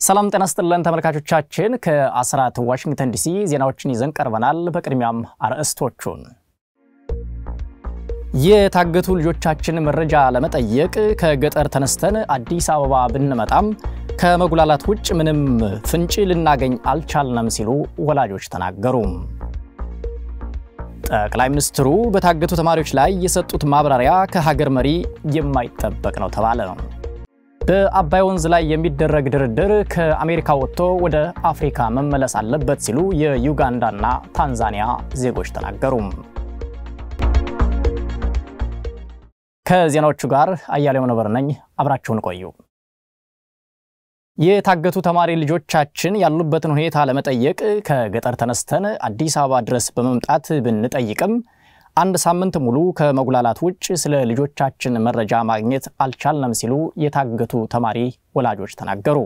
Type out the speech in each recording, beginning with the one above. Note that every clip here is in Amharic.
ሰላም ጤና ስጥልን ተመልካቾቻችን፣ ከአስራት ዋሽንግተን ዲሲ ዜናዎችን ይዘን ቀርበናል። በቅድሚያም አርዕስቶቹን የታገቱ ልጆቻችን መረጃ ለመጠየቅ ከገጠር ተነስተን አዲስ አበባ ብንመጣም ከመጉላላት ውጭ ምንም ፍንጭ ልናገኝ አልቻልንም ሲሉ ወላጆች ተናገሩ። ጠቅላይ ሚኒስትሩ በታገቱ ተማሪዎች ላይ የሰጡት ማብራሪያ ከሀገር መሪ የማይጠበቅ ነው ተባለ። በአባይ ወንዝ ላይ የሚደረግ ድርድር ከአሜሪካ ወጥቶ ወደ አፍሪካ መመለስ አለበት ሲሉ የዩጋንዳና ታንዛኒያ ዜጎች ተናገሩ። ከዜናዎቹ ጋር አያሌው ነበር ነኝ። አብራችሁን ቆዩ። የታገቱ ተማሪ ልጆቻችን ያሉበትን ሁኔታ ለመጠየቅ ከገጠር ተነስተን አዲስ አበባ ድረስ በመምጣት ብንጠይቅም አንድ ሳምንት ሙሉ ከመጉላላት ውጭ ስለ ልጆቻችን መረጃ ማግኘት አልቻልንም ሲሉ የታገቱ ተማሪ ወላጆች ተናገሩ።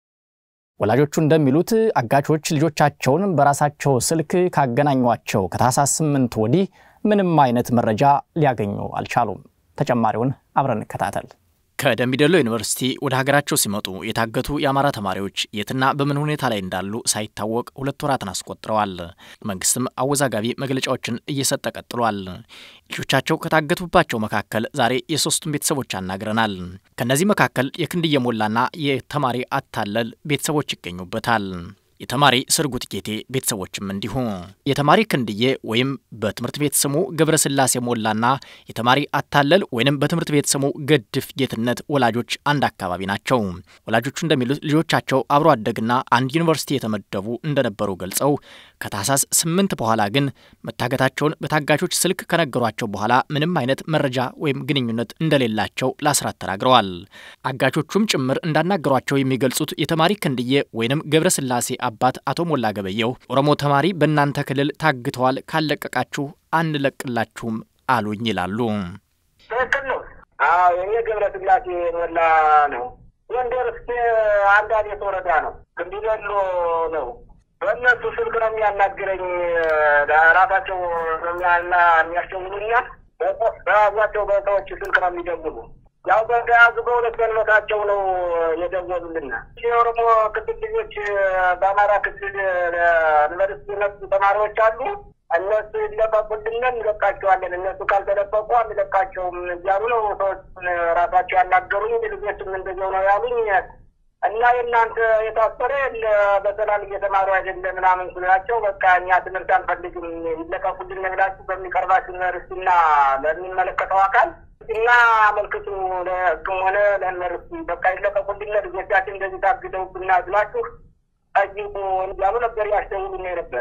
ወላጆቹ እንደሚሉት አጋቾች ልጆቻቸውን በራሳቸው ስልክ ካገናኟቸው ከታህሳስ ስምንት ወዲህ ምንም አይነት መረጃ ሊያገኙ አልቻሉም። ተጨማሪውን አብረን እንከታተል። ከደምቢዶሎ ዩኒቨርሲቲ ወደ ሀገራቸው ሲመጡ የታገቱ የአማራ ተማሪዎች የትና በምን ሁኔታ ላይ እንዳሉ ሳይታወቅ ሁለት ወራትን አስቆጥረዋል። መንግስትም አወዛጋቢ መግለጫዎችን እየሰጠ ቀጥሏል። ልጆቻቸው ከታገቱባቸው መካከል ዛሬ የሶስቱን ቤተሰቦች አናግረናል። ከእነዚህ መካከል የክንድዬ ሞላና የተማሪ አታለል ቤተሰቦች ይገኙበታል። የተማሪ ስርጉት ጌቴ ቤተሰቦችም እንዲሁ። የተማሪ ክንድዬ ወይም በትምህርት ቤት ስሙ ገብረስላሴ ሞላና የተማሪ አታለል ወይም በትምህርት ቤት ስሙ ገድፍ ጌትነት ወላጆች አንድ አካባቢ ናቸው። ወላጆቹ እንደሚሉት ልጆቻቸው አብሮ አደግና አንድ ዩኒቨርሲቲ የተመደቡ እንደነበሩ ገልጸው ከታህሳስ ስምንት በኋላ ግን መታገታቸውን በታጋቾች ስልክ ከነገሯቸው በኋላ ምንም አይነት መረጃ ወይም ግንኙነት እንደሌላቸው ለአስራት ተናግረዋል። አጋቾቹም ጭምር እንዳናገሯቸው የሚገልጹት የተማሪ ክንድዬ ወይንም ገብረስላሴ አባት አቶ ሞላ ገበየው ኦሮሞ ተማሪ በእናንተ ክልል ታግተዋል፣ ካለቀቃችሁ አንለቅላችሁም አሉኝ ይላሉ። ትክክል ነው። አዎ የኔ ገብረስላሴ ሞላ ነው። ጎንደር እስከ አንድ አዴት ወረዳ ነው። ክንዲበሎ ነው። በእነሱ ስልክ ነው የሚያናግረኝ። ራሳቸው የሚያስደውሉኛል። በያዟቸው በሰዎች ስልክ ነው የሚደውሉ ያው በተያዙ በሁለት ቀንበታቸው ነው የደወሉልና የኦሮሞ ክልል ልጆች በአማራ ክልል ዩኒቨርሲቲ የመጡ ተማሪዎች አሉ። እነሱ ይለቀቁልን እንለቃቸዋለን፣ እነሱ ካልተለቀቁ አንለቃቸውም እያሉ ነው ሰዎች ራሳቸው ያናገሩኝ። ልጆችም እንደዚያው ነው ያሉኝ። እና የእናንተ የታሰረ በሰላም እየተማሩ አይደለ ምናምን ስላቸው፣ በቃ እኛ ትምህርት አንፈልግም ይለቀቁልን ብላችሁ በሚቀርባችሁ ዩኒቨርሲቲና ለሚመለከተው አካል እና አመልክቱ ለሕግም ሆነ ለዩኒቨርሲቲ በቃ ይለቀቁልን ልጆቻችን እንደዚህ ታግተውብና ብላችሁ ጠይቁ እያሉ ነበር ያስደውሉኝ ነበር።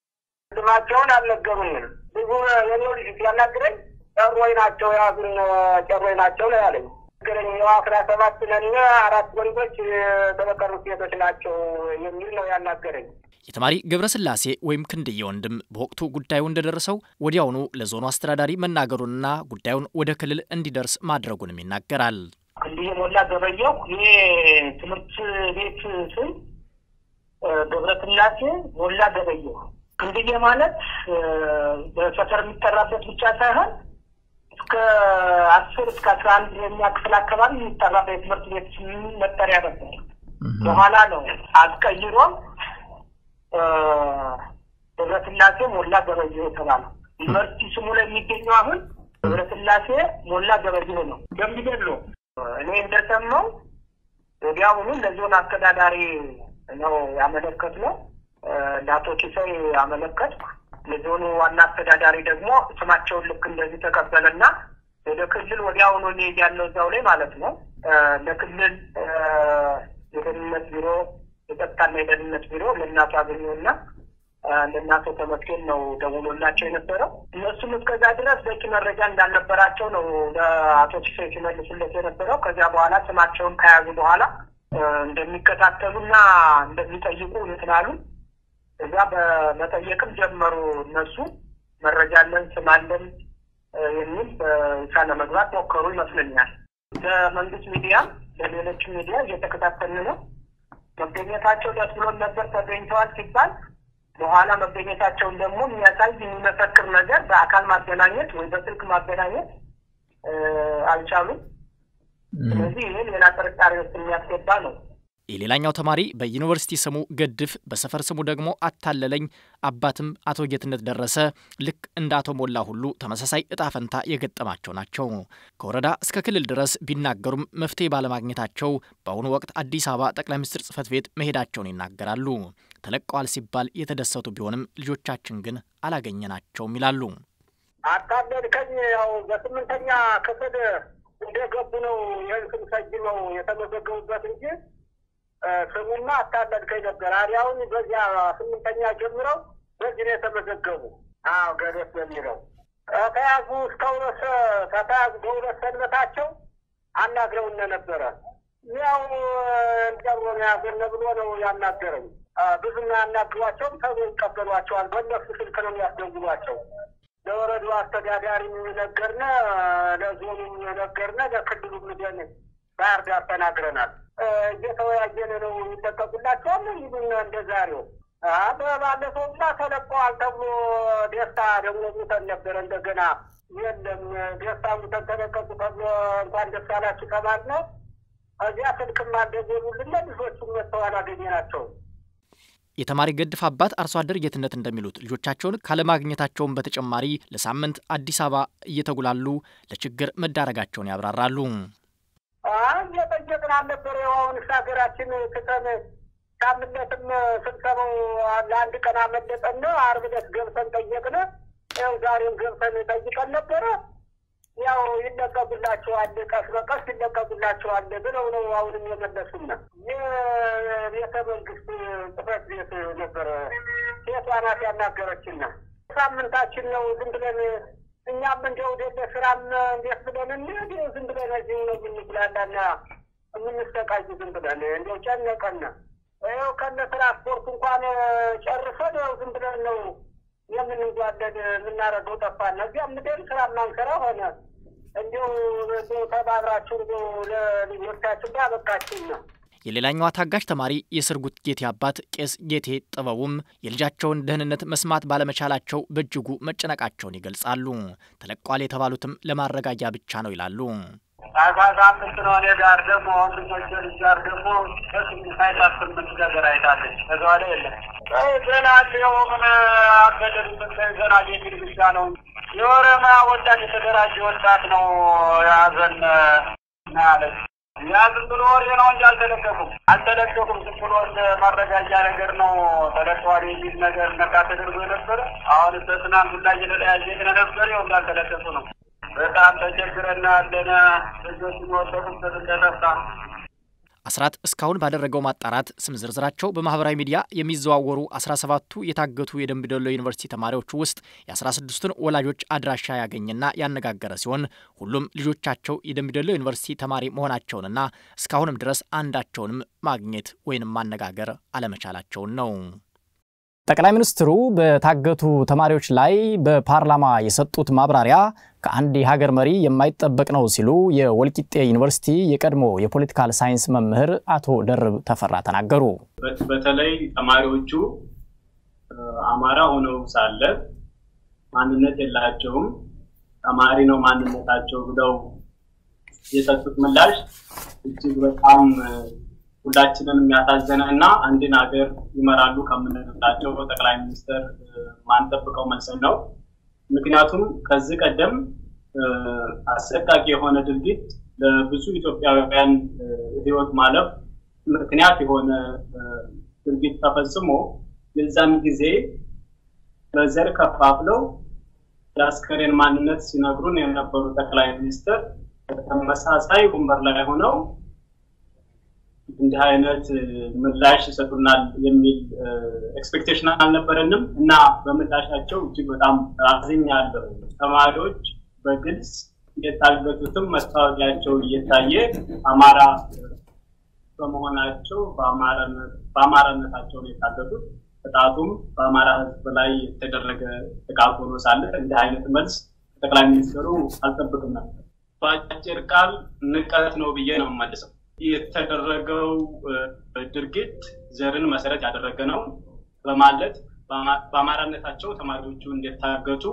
ስማቸውን አልነገሩኝም። ብዙ የኔው ልጅ ሲያናግረኝ ጨሮይ ናቸው የያዙን ጨሮይ ናቸው ነው ያለኝ። ነገረኝ ያው አስራ ሰባት ነን አራት ወንዶች የተበቀሩት ሴቶች ናቸው የሚል ነው ያናገረኝ። የተማሪ ገብረስላሴ ወይም ክንድዬ ወንድም በወቅቱ ጉዳዩ እንደደረሰው ወዲያውኑ ለዞኑ አስተዳዳሪ መናገሩንና ጉዳዩን ወደ ክልል እንዲደርስ ማድረጉንም ይናገራል። ክንድዬ ሞላ ገበየው ይሄ ትምህርት ቤት ስም ገብረስላሴ ሞላ ገበየው። ክንድዬ ማለት በሰፈር የሚጠራበት ብቻ ሳይሆን እስከ አስር እስከ አስራ አንድ የኛ ክፍል አካባቢ የሚጠራ የትምህርት ቤት ስም መጠሪያ ነበር። በኋላ ነው አስቀይሮም ገብረስላሴ ሞላ ገበየሁ የተባለው ዩኒቨርሲቲ ስሙ ላይ የሚገኘው አሁን ገብረስላሴ ሞላ ገበየሁ ነው። ደምቢዶሎ እኔ እንደሰማው ወዲያውኑ ለዞን አስተዳዳሪ ነው ያመለከት ነው ለአቶ ኪሳይ ያመለከትኩ። የዞኑ ዋና አስተዳዳሪ ደግሞ ስማቸውን ልክ እንደዚህ ተቀበለና ወደ ክልል ወዲያውኑ እኔ ያለው እዛው ላይ ማለት ነው ለክልል የደህንነት ቢሮ የጸጥታና የደህንነት ቢሮ ለእናቱ አገኘውና ለእናቶ ተመስገን ነው ደውሎላቸው የነበረው። እነሱም እስከዛ ድረስ በቂ መረጃ እንዳልነበራቸው ነው ለአቶ ቺሴ ሲመልሱለት የነበረው። ከዚያ በኋላ ስማቸውን ከያዙ በኋላ እንደሚከታተሉና እንደሚጠይቁ እንትናሉ። እዛ በመጠየቅም ጀመሩ። እነሱ መረጃ አለን ስም አለን የሚል በይፋ ለመግባት ሞከሩ ይመስለኛል። ለመንግስት ሚዲያ ለሌሎች ሚዲያ እየተከታተልን ነው። መገኘታቸው ደስ ብሎን ነበር ተገኝተዋል ሲባል በኋላ መገኘታቸውን ደግሞ የሚያሳይ የሚመሰክር ነገር በአካል ማገናኘት ወይ በስልክ ማገናኘት አልቻሉም። ስለዚህ ይህ ሌላ ጥርጣሬ ውስጥ የሚያስገባ ነው። የሌላኛው ተማሪ በዩኒቨርሲቲ ስሙ ገድፍ በሰፈር ስሙ ደግሞ አታለለኝ አባትም አቶ ጌትነት ደረሰ ልክ እንደ አቶ ሞላ ሁሉ ተመሳሳይ እጣ ፈንታ የገጠማቸው ናቸው። ከወረዳ እስከ ክልል ድረስ ቢናገሩም መፍትሄ ባለማግኘታቸው በአሁኑ ወቅት አዲስ አበባ ጠቅላይ ሚኒስትር ጽሕፈት ቤት መሄዳቸውን ይናገራሉ። ተለቀዋል ሲባል የተደሰቱ ቢሆንም ልጆቻችን ግን አላገኘናቸውም ይላሉ። አታለልከኝ ያው በስምንተኛ ክፍል እንደገቡ ነው ይህን ስም ሰይመው የተመዘገቡበት እንጂ ስሙማ አታለልከኝ ነበር። አዲያውን በዚያ ስምንተኛ ጀምረው በዚህ ነው የተመዘገቡ። አዎ ገደስ በሚለው ከተያዙ እስከ ሁለት ከተያዙ በሁለት ሰንበታቸው አናግረውነ ነበረ። ያው እንዲያው ያዘነ ብሎ ነው ያናገረኝ። ብዙም ያናግሯቸውም ተብሎ ይቀበሏቸዋል። በእነሱ ስልክ ነው የሚያስደውሏቸው። ለወረዱ አስተዳዳሪ ነገርነ፣ ለዞኑ ነገርነ፣ ለክልሉ ምደን ባህር ዳር ተናግረናል። እየተወያየን ነው ይለቀቁላቸዋል ይሉን እንደ ዛሬው በባለፈውማ ተለቀዋል ተብሎ ደስታ ደግሞ ሙተን ነበረ። እንደገና የለም ደስታ ሙተን ተለቀቁ ተብሎ እንኳን ደስ አላችሁ ተባልነ። እዚያ ስልክም አልደወሉልን። ልጆቹም መጥተው አላገኘናቸውም። የተማሪ ገድፍ አባት አርሶ አደር ጌትነት እንደሚሉት ልጆቻቸውን ካለማግኘታቸውን በተጨማሪ ለሳምንት አዲስ አበባ እየተጉላሉ ለችግር መዳረጋቸውን ያብራራሉ። እየጠየቅን አልነበረ? አሁን ሀገራችን ትተን ሳምንለትም ስብሰባው ለአንድ ቀን አመለጠን። አርብ ዕለት ገብተን ጠየቅን። ያው ዛሬም ገብተን ጠይቀን ነበረ። ያው ይለቀቁላቸዋል፣ ቀስ በቀስ ይለቀቁላቸዋል ብለው ነው አሁንም የመለሱና የቤተ መንግስት ጽሕፈት ቤት ነበረ ሴቷ ናት ያናገረችና ሳምንታችን ነው ዝም ብለን እኛም እንደው ወደ ስራም እንዴት ብለን እንሂድ ዝም ብለን እዚሁ ነው የምንጉላላና የምንሰቃይ ዝም ብለን እንደው ጨነቀን። ይኸው ከነ ትራንስፖርት እንኳን ጨርሰን ያው ዝም ብለን ነው የምንጓለል የምናደርገው ጠፋን። እዚያ ምድር ስራ ማንሰራ ሆነ። እንዲሁ ተባብራችሁ ለልጆቻችሁ እንዳበቃችሁ ነው። የሌላኛዋ ታጋሽ ተማሪ የስርጉት ጌቴ አባት ቄስ ጌቴ ጥበቡም የልጃቸውን ደህንነት መስማት ባለመቻላቸው በእጅጉ መጨነቃቸውን ይገልጻሉ። ተለቋል የተባሉትም ለማረጋጊያ ብቻ ነው ይላሉ። ታህሳስ አምስት ነው። እኔ ጋር ደግሞ ወንድሞቼ ልጅ ጋር ደግሞ በስምንት አይታት ስምንት ነገር አይታለች። ከዛ በኋላ የለም ገና ሊው ምን አገደሉት ገና የሚል ብቻ ነው። የኦሮሚያ ወጣት የተደራጀ ወጣት ነው የያዘን ናለች። ያ ዝም ብሎ ወሬ ነው እንጂ አልተለቀቁም አልተለቀቁም። ዝም ብሎ እንደ ማረጋጃ ነገር ነው ተለቀዋል የሚል ነገር ነካ ተደርጎ የነበረ አሁን በትናንት ሁላ እየተለያየ ነበር። ይኸው እንዳልተለቀቁ ነው። በጣም ተቸግረና ያለነ ልጆች ወደቁበት እንደጠፋ አስራት እስካሁን ባደረገው ማጣራት ስም ዝርዝራቸው በማህበራዊ ሚዲያ የሚዘዋወሩ 17ቱ የታገቱ የደምቢ ዶሎ ዩኒቨርሲቲ ተማሪዎች ውስጥ የ16ቱን ወላጆች አድራሻ ያገኘና ያነጋገረ ሲሆን ሁሉም ልጆቻቸው የደምቢ ዶሎ ዩኒቨርሲቲ ተማሪ መሆናቸውንና እስካሁንም ድረስ አንዳቸውንም ማግኘት ወይንም ማነጋገር አለመቻላቸውን ነው። ጠቅላይ ሚኒስትሩ በታገቱ ተማሪዎች ላይ በፓርላማ የሰጡት ማብራሪያ ከአንድ የሀገር መሪ የማይጠበቅ ነው ሲሉ የወልቂጤ ዩኒቨርሲቲ የቀድሞ የፖለቲካል ሳይንስ መምህር አቶ ደርብ ተፈራ ተናገሩ። በተለይ ተማሪዎቹ አማራ ሆነው ሳለ ማንነት የላቸውም፣ ተማሪ ነው ማንነታቸው ብለው የሰጡት ምላሽ እጅግ በጣም ሁላችንን የሚያሳዘነ እና አንድን ሀገር ይመራሉ ከምንላቸው ጠቅላይ ሚኒስትር ማንጠብቀው መልስ ነው። ምክንያቱም ከዚህ ቀደም አሰቃቂ የሆነ ድርጊት ለብዙ ኢትዮጵያውያን ሕይወት ማለፍ ምክንያት የሆነ ድርጊት ተፈጽሞ የዛን ጊዜ በዘር ከፋፍለው የአስከሬን ማንነት ሲነግሩን የነበሩ ጠቅላይ ሚኒስትር ተመሳሳይ ወንበር ላይ ሆነው እንዲህ አይነት ምላሽ ይሰጡናል የሚል ኤክስፔክቴሽን አልነበረንም እና በምላሻቸው እጅግ በጣም አዝኛለሁ። ተማሪዎች በግልጽ የታገቱትም መስታወቂያቸው እየታየ አማራ በመሆናቸው በአማራነታቸው ነው የታገቱት። ጥቃቱም በአማራ ሕዝብ ላይ የተደረገ ጥቃት ሆኖ ሳለ እንዲህ አይነት መልስ ጠቅላይ ሚኒስትሩ አልጠብቅም ነበር። በአጭር ቃል ንቀት ነው ብዬ ነው የምመልሰው። የተደረገው ድርጊት ዘርን መሰረት ያደረገ ነው በማለት በአማራነታቸው ተማሪዎቹ እንደታገቱ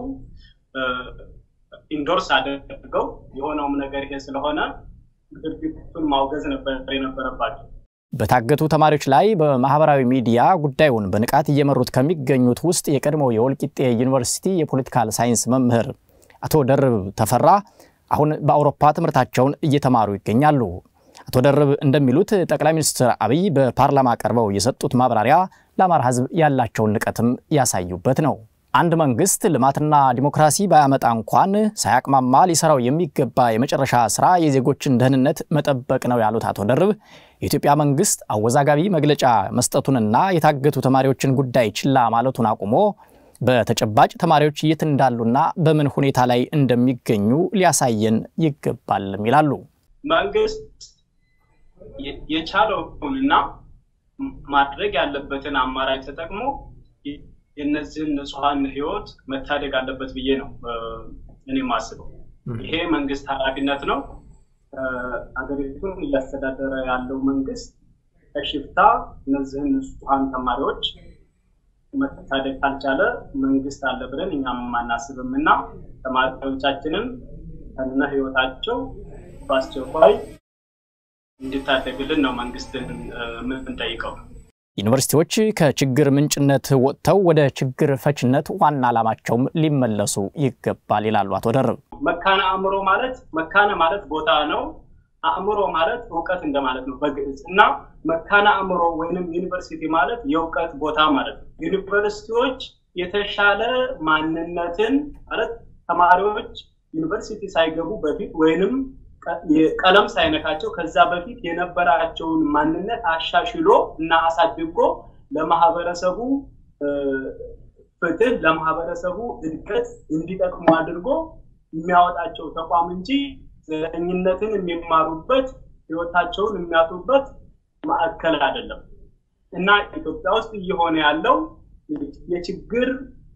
ኢንዶርስ አድርገው የሆነውም ነገር ይሄ ስለሆነ ድርጊቱን ማውገዝ ነበር የነበረባቸው። በታገቱ ተማሪዎች ላይ በማህበራዊ ሚዲያ ጉዳዩን በንቃት እየመሩት ከሚገኙት ውስጥ የቀድሞው የወልቂጤ ዩኒቨርሲቲ የፖለቲካል ሳይንስ መምህር አቶ ደርብ ተፈራ አሁን በአውሮፓ ትምህርታቸውን እየተማሩ ይገኛሉ። አቶ ደርብ እንደሚሉት ጠቅላይ ሚኒስትር አብይ በፓርላማ ቀርበው የሰጡት ማብራሪያ ለአማራ ሕዝብ ያላቸውን ንቀትም ያሳዩበት ነው። አንድ መንግስት ልማትና ዲሞክራሲ ባያመጣ እንኳን ሳያቅማማ ሊሰራው የሚገባ የመጨረሻ ስራ የዜጎችን ደህንነት መጠበቅ ነው ያሉት አቶ ደርብ የኢትዮጵያ መንግስት አወዛጋቢ መግለጫ መስጠቱንና የታገቱ ተማሪዎችን ጉዳይ ችላ ማለቱን አቁሞ በተጨባጭ ተማሪዎች የት እንዳሉና በምን ሁኔታ ላይ እንደሚገኙ ሊያሳየን ይገባልም ይላሉ። መንግስት የቻለውንና ማድረግ ያለበትን አማራጭ ተጠቅሞ የእነዚህን ንጹሐን ህይወት መታደግ አለበት ብዬ ነው እኔ የማስበው። ይሄ መንግስት ኃላፊነት ነው። አገሪቱን እያስተዳደረ ያለው መንግስት ከሽፍታ እነዚህን ንጹሐን ተማሪዎች መታደግ ካልቻለ መንግስት አለ ብለን እኛም አናስብም እና ተማሪዎቻችንን ከነ ህይወታቸው በአስቸኳይ እንዲታደግልን ነው መንግስትን የምንጠይቀው። ዩኒቨርሲቲዎች ከችግር ምንጭነት ወጥተው ወደ ችግር ፈችነት ዋና ዓላማቸውም ሊመለሱ ይገባል ይላሉ አቶ ደርብ። መካነ አእምሮ ማለት መካነ ማለት ቦታ ነው። አእምሮ ማለት እውቀት እንደማለት ነው በግዕዝ እና መካነ አእምሮ ወይንም ዩኒቨርሲቲ ማለት የእውቀት ቦታ ማለት ነው። ዩኒቨርሲቲዎች የተሻለ ማንነትን ማለት ተማሪዎች ዩኒቨርሲቲ ሳይገቡ በፊት ወይንም ቀለም ሳይነካቸው ከዛ በፊት የነበራቸውን ማንነት አሻሽሎ እና አሳድጎ ለማህበረሰቡ ፍትህ፣ ለማህበረሰቡ እድገት እንዲጠቅሙ አድርጎ የሚያወጣቸው ተቋም እንጂ ዘረኝነትን የሚማሩበት ህይወታቸውን የሚያጡበት ማዕከል አይደለም እና ኢትዮጵያ ውስጥ እየሆነ ያለው የችግር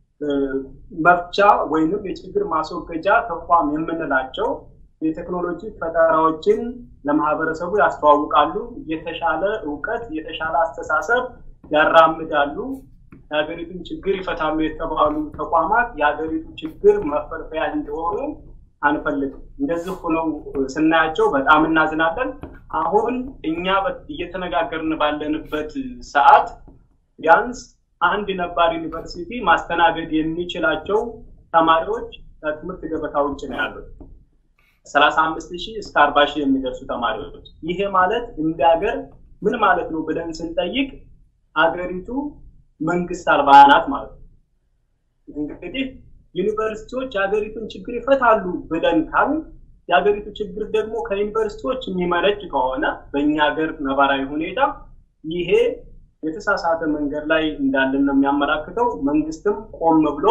መፍቻ ወይንም የችግር ማስወገጃ ተቋም የምንላቸው የቴክኖሎጂ ፈጠራዎችን ለማህበረሰቡ ያስተዋውቃሉ። የተሻለ እውቀት፣ የተሻለ አስተሳሰብ ያራምዳሉ። የሀገሪቱን ችግር ይፈታሉ የተባሉ ተቋማት የሀገሪቱ ችግር መፈልፈያ እንዲሆኑ አንፈልግም። እንደዚህ ሆነው ስናያቸው በጣም እናዝናለን። አሁን እኛ እየተነጋገርን ባለንበት ሰዓት ቢያንስ አንድ ነባር ዩኒቨርሲቲ ማስተናገድ የሚችላቸው ተማሪዎች ከትምህርት ገበታ ውጭ ነው ያሉት። ሰላሳ አምስት ሺህ እስከ አርባ ሺህ የሚደርሱ ተማሪዎች። ይሄ ማለት እንደ ሀገር ምን ማለት ነው ብለን ስንጠይቅ አገሪቱ መንግስት አልባ ናት ማለት ነው። እንግዲህ ዩኒቨርሲቲዎች የሀገሪቱን ችግር ይፈታሉ ብለን ካል የሀገሪቱ ችግር ደግሞ ከዩኒቨርሲቲዎች የሚመነጭ ከሆነ በእኛ ሀገር ነባራዊ ሁኔታ ይሄ የተሳሳተ መንገድ ላይ እንዳለን ነው የሚያመላክተው። መንግስትም ቆም ብሎ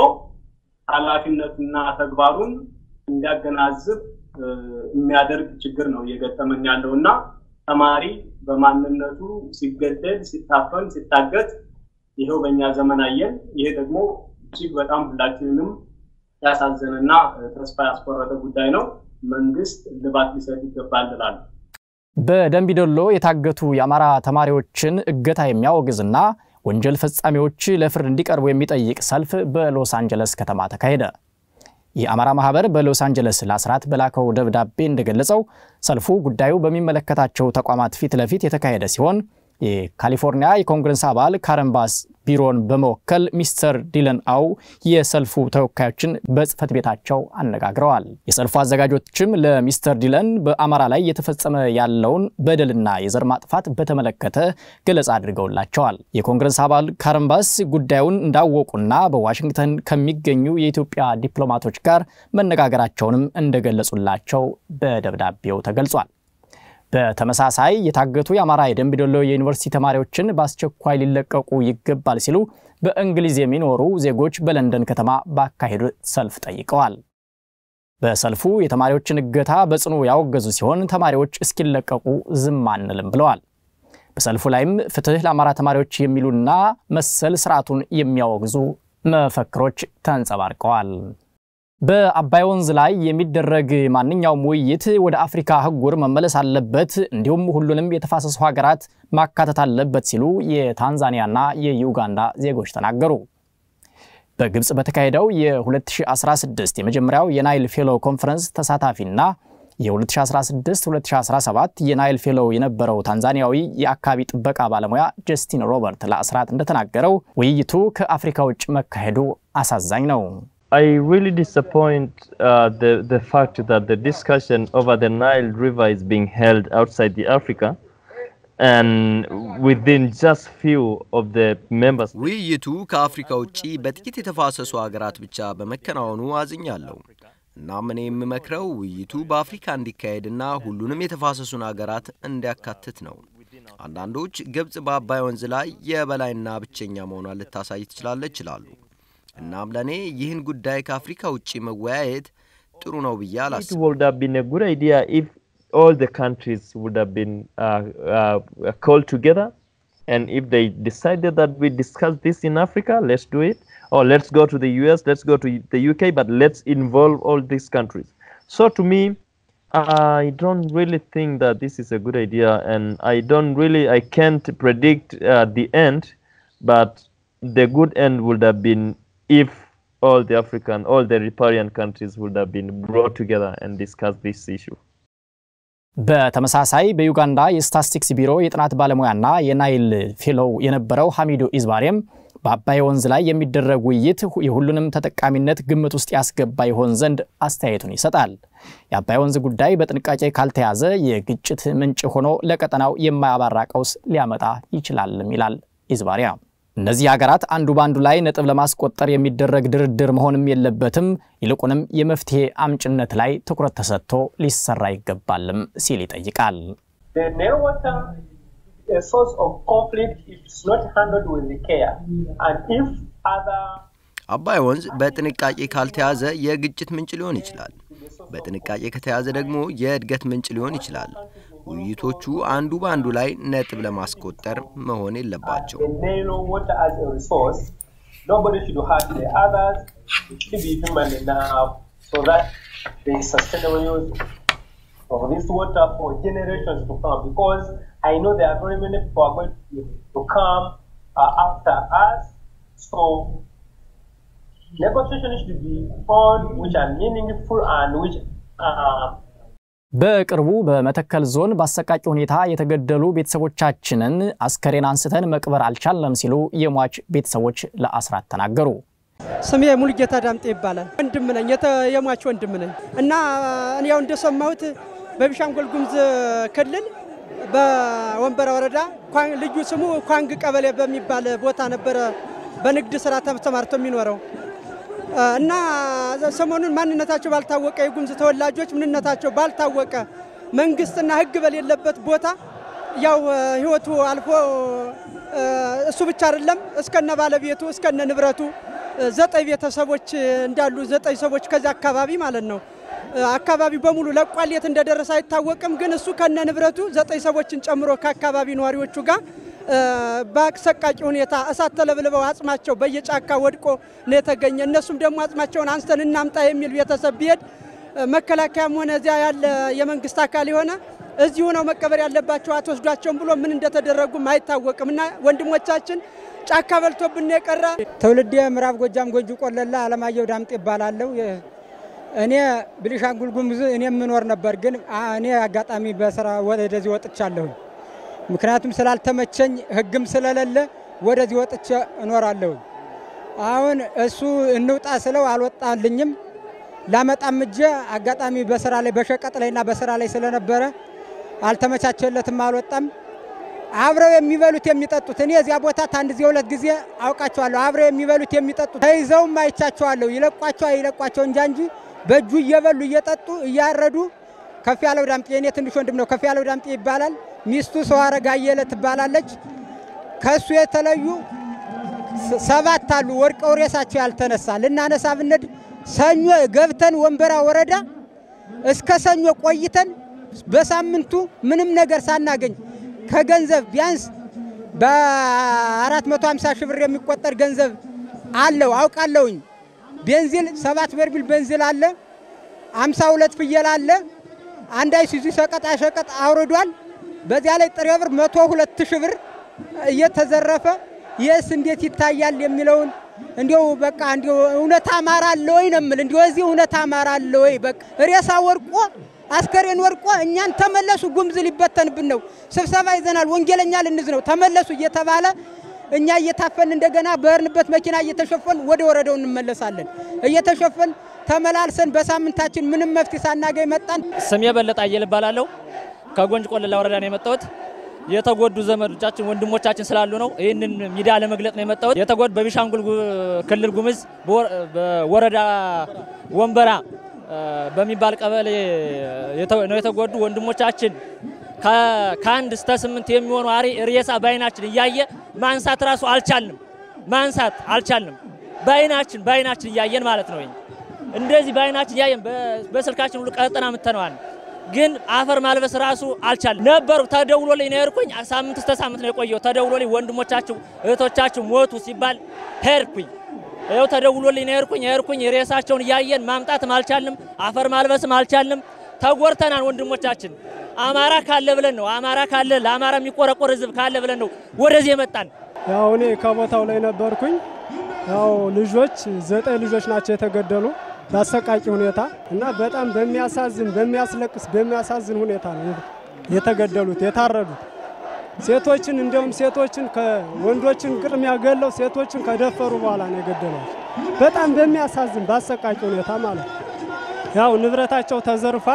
ኃላፊነቱና ተግባሩን እንዲያገናዝብ የሚያደርግ ችግር ነው እየገጠመን ያለው እና ተማሪ በማንነቱ ሲገደል፣ ሲታፈን፣ ሲታገት ይኸው በእኛ ዘመን አየን። ይሄ ደግሞ እጅግ በጣም ሁላችንንም ያሳዘነና ተስፋ ያስቆረጠ ጉዳይ ነው። መንግስት እልባት ሊሰጥ ይገባል እላለሁ። በደንቢዶሎ የታገቱ የአማራ ተማሪዎችን እገታ የሚያወግዝና ወንጀል ፈጻሚዎች ለፍርድ እንዲቀርቡ የሚጠይቅ ሰልፍ በሎስ አንጀለስ ከተማ ተካሄደ። የአማራ ማህበር በሎስ አንጀለስ ለአስራት በላከው ደብዳቤ እንደገለጸው ሰልፉ ጉዳዩ በሚመለከታቸው ተቋማት ፊት ለፊት የተካሄደ ሲሆን የካሊፎርኒያ የኮንግረስ አባል ካረን ባስ ቢሮን በመወከል ሚስተር ዲለን አው የሰልፉ ተወካዮችን በጽህፈት ቤታቸው አነጋግረዋል። የሰልፉ አዘጋጆችም ለሚስተር ዲለን በአማራ ላይ የተፈጸመ ያለውን በደልና የዘር ማጥፋት በተመለከተ ገለጻ አድርገውላቸዋል። የኮንግረስ አባል ካረን ባስ ጉዳዩን እንዳወቁና በዋሽንግተን ከሚገኙ የኢትዮጵያ ዲፕሎማቶች ጋር መነጋገራቸውንም እንደገለጹላቸው በደብዳቤው ተገልጿል። በተመሳሳይ የታገቱ የአማራ የደንቢዶሎ የዩኒቨርሲቲ ተማሪዎችን በአስቸኳይ ሊለቀቁ ይገባል ሲሉ በእንግሊዝ የሚኖሩ ዜጎች በለንደን ከተማ ባካሄዱት ሰልፍ ጠይቀዋል። በሰልፉ የተማሪዎችን እገታ በጽኑ ያወገዙ ሲሆን ተማሪዎች እስኪለቀቁ ዝም አንልም ብለዋል። በሰልፉ ላይም ፍትህ ለአማራ ተማሪዎች የሚሉና መሰል ስርዓቱን የሚያወግዙ መፈክሮች ተንጸባርቀዋል። በአባይ ወንዝ ላይ የሚደረግ ማንኛውም ውይይት ወደ አፍሪካ አህጉር መመለስ አለበት፣ እንዲሁም ሁሉንም የተፋሰሱ ሀገራት ማካተት አለበት ሲሉ የታንዛኒያና የዩጋንዳ ዜጎች ተናገሩ። በግብፅ በተካሄደው የ2016 የመጀመሪያው የናይል ፌሎ ኮንፈረንስ ተሳታፊና የ2016-2017 የናይል ፌሎው የነበረው ታንዛኒያዊ የአካባቢ ጥበቃ ባለሙያ ጀስቲን ሮበርት ለአስራት እንደተናገረው ውይይቱ ከአፍሪካ ውጭ መካሄዱ አሳዛኝ ነው። I really disappoint uh, the, the fact that the discussion over the Nile River is being held outside the Africa and within just few of the members. ውይይቱ ከአፍሪካ ውጪ በጥቂት የተፋሰሱ ሀገራት ብቻ በመከናወኑ አዝኛለሁ። እናም እኔ የምመክረው ውይይቱ በአፍሪካ እንዲካሄድና ሁሉንም የተፋሰሱን ሀገራት እንዲያካትት ነው። አንዳንዶች ግብጽ በአባይ ወንዝ ላይ የበላይና ብቸኛ መሆኗን ልታሳይ ትችላለች ይላሉ። እናም ለእኔ ይህን ጉዳይ ከአፍሪካ ውጭ መወያየት ጥሩ ነው ብዬ It አላስብም። would have been a good idea if all the countries would have been uh, uh, called together and if they decided that we discuss this in Africa, let's do it. Or let's go to the US, let's go to the UK, but let's involve all these countries. So to me, I don't really think that this is a good idea, and I don't really, I can't predict uh, the end, but the good end would have been if all the African, all the riparian countries would have been brought together and discussed this issue. በተመሳሳይ በዩጋንዳ የስታትስቲክስ ቢሮ የጥናት ባለሙያና የናይል ፌሎው የነበረው ሐሚዱ ኢዝባሬም በአባይ ወንዝ ላይ የሚደረግ ውይይት የሁሉንም ተጠቃሚነት ግምት ውስጥ ያስገባ ይሆን ዘንድ አስተያየቱን ይሰጣል። የአባይ ወንዝ ጉዳይ በጥንቃቄ ካልተያዘ የግጭት ምንጭ ሆኖ ለቀጠናው የማያባራ ቀውስ ሊያመጣ ይችላልም ይላል ኢዝባሪያ። እነዚህ ሀገራት አንዱ በአንዱ ላይ ነጥብ ለማስቆጠር የሚደረግ ድርድር መሆንም የለበትም፣ ይልቁንም የመፍትሄ አምጭነት ላይ ትኩረት ተሰጥቶ ሊሰራ ይገባልም ሲል ይጠይቃል። The Nile water a source of conflict if it's not handled with care. And if other አባይ ወንዝ በጥንቃቄ ካልተያዘ የግጭት ምንጭ ሊሆን ይችላል። በጥንቃቄ ከተያዘ ደግሞ የእድገት ምንጭ ሊሆን ይችላል። ውይይቶቹ አንዱ በአንዱ ላይ ነጥብ ለማስቆጠር መሆን የለባቸው። the Nile water as a resource, nobody should hurt the others. It should be human enough so that there is sustainable use of this water for generations to come. Because I know there are very many people are going to, to come uh, after us. So negotiations should be on which are meaningful and which are በቅርቡ በመተከል ዞን በአሰቃቂ ሁኔታ የተገደሉ ቤተሰቦቻችንን አስከሬን አንስተን መቅበር አልቻለም ሲሉ የሟች ቤተሰቦች ለአስራት ተናገሩ። ስሜ ሙሉጌታ ዳምጤ ይባላል። ወንድም ነኝ፣ የተ- የሟች ወንድም ነኝ እና እኔ ያው እንደሰማሁት በቤኒሻንጉል ጉሙዝ ክልል በወንበራ ወረዳ ኳን- ልዩ ስሙ ኳንግ ቀበሌ በሚባል ቦታ ነበረ በንግድ ስራ ተሰማርቶ የሚኖረው እና ሰሞኑን ማንነታቸው ባልታወቀ የጉሙዝ ተወላጆች ምንነታቸው ባልታወቀ መንግስትና ሕግ በሌለበት ቦታ ያው ህይወቱ አልፎ እሱ ብቻ አይደለም እስከነ ባለቤቱ እስከነ ንብረቱ ዘጠኝ ቤተሰቦች እንዳሉ ዘጠኝ ሰዎች ከዚያ አካባቢ ማለት ነው አካባቢ በሙሉ ለቋል። የት እንደደረሰ አይታወቅም። ግን እሱ ከነ ንብረቱ ዘጠኝ ሰዎችን ጨምሮ ከአካባቢ ነዋሪዎቹ ጋር በአሰቃቂ ሁኔታ እሳት ተለብልበው አጽማቸው በየጫካ ወድቆ ነው የተገኘ። እነሱም ደግሞ አጽማቸውን አንስተን እናምጣ የሚል ቤተሰብ ቢሄድ መከላከያም ሆነ እዚያ ያለ የመንግስት አካል የሆነ እዚሁ ነው መቀበር ያለባቸው አትወስዷቸውም ብሎ ምን እንደተደረጉም አይታወቅም እና ወንድሞቻችን ጫካ በልቶብን የቀረ ትውልድ ምዕራብ ጎጃም ጎንጂ ቆለላ አለማየሁ ዳምጤ ይባላለሁ። እኔ ቤኒሻንጉል ጉሙዝ እኔ የምኖር ነበር፣ ግን እኔ አጋጣሚ በስራ ወደዚህ ወጥቻለሁኝ። ምክንያቱም ስላልተመቸኝ ህግም ስለሌለ ወደዚህ ወጥቼ እኖራለሁኝ። አሁን እሱ እንውጣ ስለው አልወጣልኝም። ላመጣም እጄ አጋጣሚ በስራ ላይ በሸቀጥ ላይና በስራ ላይ ስለነበረ አልተመቻቸለትም፣ አልወጣም። አብረው የሚበሉት የሚጠጡት እኔ እዚያ ቦታ አንድ ጊዜ ሁለት ጊዜ አውቃቸዋለሁ። አብረው የሚበሉት የሚጠጡት ተይዘውም አይቻቸዋለሁ። ይለቋቸው አይለቋቸው እንጃ እንጂ በእጁ እየበሉ እየጠጡ እያረዱ ከፍ ያለው ዳምጤ የኔ ትንሽ ወንድም ነው። ከፍ ያለው ዳምጤ ይባላል። ሚስቱ ሰው አረጋ አየለ ትባላለች። ከእሱ የተለዩ ሰባት አሉ ወድቀው ሬሳቸው ያልተነሳ ልናነሳ ብንሄድ ሰኞ ገብተን ወንበራ ወረዳ እስከ ሰኞ ቆይተን በሳምንቱ ምንም ነገር ሳናገኝ ከገንዘብ ቢያንስ በ450 ሺህ ብር የሚቆጠር ገንዘብ አለው አውቃለሁኝ። ቤንዚል ሰባት በርሚል ቤንዚል አለ፣ 52 ፍየል አለ፣ አንድ አይሱዙ ሸቀጣ ሸቀጥ አውርዷል። በዚያ ላይ ጥሬ ብር 102 ሺህ ብር እየተዘረፈ የስ እንዴት ይታያል የሚለውን እንዲው በቃ እንዲው እውነት አማራ አለ ወይ ነው የምል። እንዲው እዚህ እውነት አማራ አለ ወይ? በቃ ሬሳ ወርቆ አስከሬን ወርቆ እኛን ተመለሱ፣ ጉምዝ ሊበተንብን ነው፣ ስብሰባ ይዘናል፣ ወንጌለኛ ልንዝ ነው፣ ተመለሱ እየተባለ እኛ እየታፈን እንደገና በርንበት መኪና እየተሸፈን ወደ ወረዳው እንመለሳለን። እየተሸፈን ተመላልሰን በሳምንታችን ምንም መፍትሄ ሳናገኝ መጣን። ስሜ በለጠ አየለ እባላለሁ። ከጎንጅ ቆለላ ወረዳ ነው የመጣሁት። የተጎዱ ዘመዶቻችን ወንድሞቻችን ስላሉ ነው ይህንን ሚዲያ ለመግለጽ ነው የመጣሁት። የተጎዱ በቤኒሻንጉል ክልል ጉሙዝ በወረዳ ወንበራ በሚባል ቀበሌ ነው የተጎዱ ወንድሞቻችን ከአንድ እስከ ስምንት የሚሆኑ ሬሳ በአይናችን እያየ ማንሳት ራሱ አልቻልንም። ማንሳት አልቻልንም። በአይናችን በአይናችን እያየን ማለት ነው። እንደዚህ በአይናችን እያየን በስልካችን ሁሉ ቀጠና ምተነዋል። ግን አፈር ማልበስ ራሱ አልቻልንም ነበሩ። ተደውሎልኝ ነው የሄድኩኝ። ሳምንት እስከ ሳምንት ነው የቆየው። ተደውሎልኝ ወንድሞቻችሁ እህቶቻችሁ ሞቱ ሲባል ሄድኩኝ። ይኸው ተደውሎልኝ ነው የሄድኩኝ። የሄድኩኝ ሬሳቸውን እያየን ማምጣትም አልቻልንም። አፈር ማልበስም አልቻልንም። ተጎርተናል ወንድሞቻችን አማራ ካለ ብለን ነው አማራ ካለ ለአማራ የሚቆረቆር ህዝብ ካለ ብለን ነው ወደዚህ የመጣን። ያው እኔ ከቦታው ላይ ነበርኩኝ። ያው ልጆች ዘጠኝ ልጆች ናቸው የተገደሉ በአሰቃቂ ሁኔታ እና በጣም በሚያሳዝን በሚያስለቅስ በሚያሳዝን ሁኔታ ነው የተገደሉት የታረዱት። ሴቶችን እንዲሁም ሴቶችን ከወንዶችን ቅድሚያ ገለው ሴቶችን ከደፈሩ በኋላ ነው የገደሏቸው። በጣም በሚያሳዝን በአሰቃቂ ሁኔታ ማለት ነው። ያው ንብረታቸው ተዘርፏል።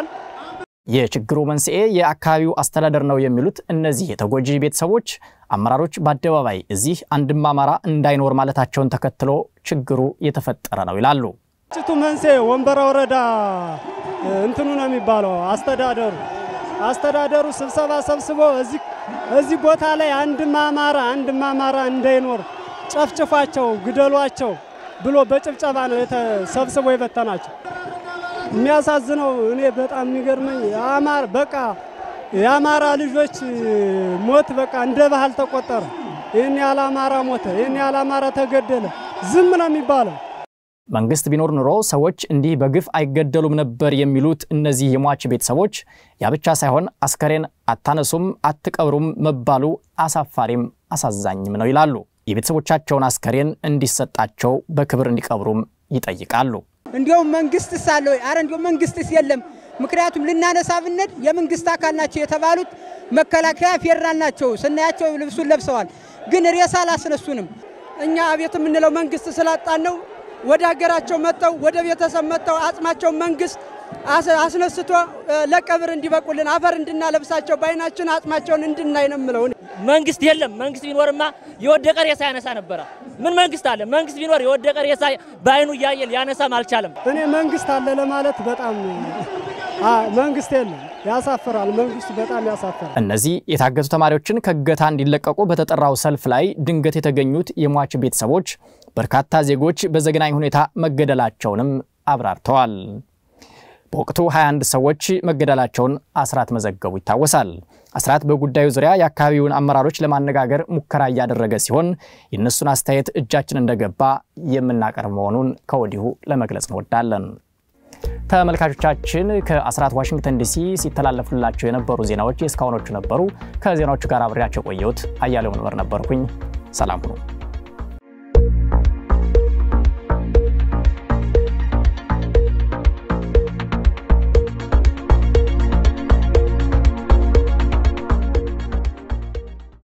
የችግሩ መንስኤ የአካባቢው አስተዳደር ነው የሚሉት እነዚህ የተጎጂ ቤተሰቦች አመራሮች በአደባባይ እዚህ አንድም አማራ እንዳይኖር ማለታቸውን ተከትሎ ችግሩ የተፈጠረ ነው ይላሉ። ግጭቱ መንስኤ ወንበራ ወረዳ እንትኑ ነው የሚባለው አስተዳደሩ አስተዳደሩ ስብሰባ ሰብስቦ እዚህ ቦታ ላይ አንድም አማራ አንድም አማራ እንዳይኖር ጨፍጭፏቸው፣ ግደሏቸው ብሎ በጭብጨባ ነው ሰብስቦ የበተናቸው። የሚያሳዝነው እኔ በጣም የሚገርመኝ የአማራ በቃ የአማራ ልጆች ሞት በቃ እንደ ባህል ተቆጠረ። ይህን ያህል አማራ ሞተ፣ ይህን ያህል አማራ ተገደለ፣ ዝም ነው የሚባለው። መንግስት ቢኖር ኑሮ ሰዎች እንዲህ በግፍ አይገደሉም ነበር የሚሉት እነዚህ የሟች ቤተሰቦች ያ ብቻ ሳይሆን አስከሬን አታነሱም፣ አትቀብሩም መባሉ አሳፋሪም አሳዛኝም ነው ይላሉ። የቤተሰቦቻቸውን አስከሬን እንዲሰጣቸው በክብር እንዲቀብሩም ይጠይቃሉ። እንዲያውም መንግስትስ አለ ወይ? አረ እንዲያውም መንግስትስ የለም። ምክንያቱም ልናነሳ ብንሄድ የመንግስት አካል ናቸው የተባሉት መከላከያ፣ ፌዴራል ናቸው። ስናያቸው ልብሱን ለብሰዋል፣ ግን ሬሳ አላስነሱንም። እኛ አቤት የምንለው መንግስት ስላጣን ነው። ወደ ሀገራቸው መጥተው ወደ ቤተሰብ መጥተው አጽማቸው መንግስት አስነስቶ ለቀብር እንዲበቁልን አፈር እንድናለብሳቸው በአይናችን አጽማቸውን እንድናይ ነው የምለው። መንግስት የለም። መንግስት ቢኖርማ የወደቀ ሬሳ ያነሳ ነበረ። ምን መንግስት አለ? መንግስት ቢኖር የወደቀ ሬሳ በአይኑ እያየ ሊያነሳም አልቻለም። እኔ መንግስት አለ ለማለት በጣም መንግስት የለም። ያሳፍራል። መንግስቱ በጣም ያሳፍራል። እነዚህ የታገቱ ተማሪዎችን ከእገታ እንዲለቀቁ በተጠራው ሰልፍ ላይ ድንገት የተገኙት የሟች ቤተሰቦች በርካታ ዜጎች በዘግናኝ ሁኔታ መገደላቸውንም አብራርተዋል። በወቅቱ 21 ሰዎች መገደላቸውን አስራት መዘገቡ ይታወሳል። አስራት በጉዳዩ ዙሪያ የአካባቢውን አመራሮች ለማነጋገር ሙከራ እያደረገ ሲሆን የእነሱን አስተያየት እጃችን እንደገባ የምናቀርብ መሆኑን ከወዲሁ ለመግለጽ እንወዳለን። ተመልካቾቻችን ከአስራት ዋሽንግተን ዲሲ ሲተላለፉላቸው የነበሩ ዜናዎች የእስካሁኖቹ ነበሩ። ከዜናዎቹ ጋር አብሬያቸው ቆየሁት። አያሌው መንበር ነበርኩኝ። ሰላም ሁኑ።